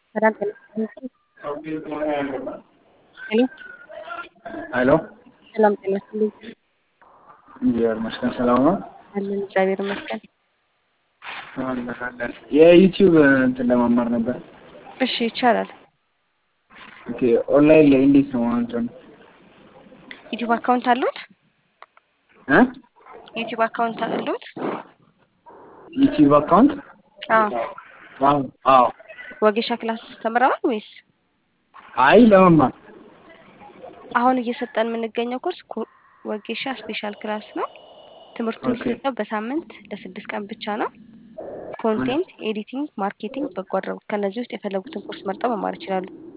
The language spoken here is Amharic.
ሰላም ጤና ይስጥልኝ። ሄሎ ሄሎ ሰላም ጤና ይስጥልኝ። እግዚአብሔር ይመስገን ሰላም ነው። አለን እግዚአብሔር ይመስገን። አለን አለን። የዩቲዩብ እንትን ለመማር ነበር። እሺ ይቻላል። ኦኬ ኦንላይን ላይ እንዴት ነው እንትን ዩቲዩብ አካውንት አሉት? እ ዩቲዩብ አካውንት አሉት? ዩቲዩብ አካውንት አዎ። አዎ አዎ። ወጌሻ ክላስ ተምረዋል ወይስ? አይ ለመማር አሁን እየሰጠን የምንገኘው ኮርስ ኮ- ወጌሻ ስፔሻል ክላስ ነው። ትምህርቱ ኦኬ። የሚሰጠው በሳምንት ለስድስት ቀን ብቻ ነው። ኮንቴንት፣ ኤዲቲንግ፣ ማርኬቲንግ፣ በጎ አድራጎት ከእነዚህ ውስጥ የፈለጉትን ኮርስ መርጠው መማር ይችላሉ።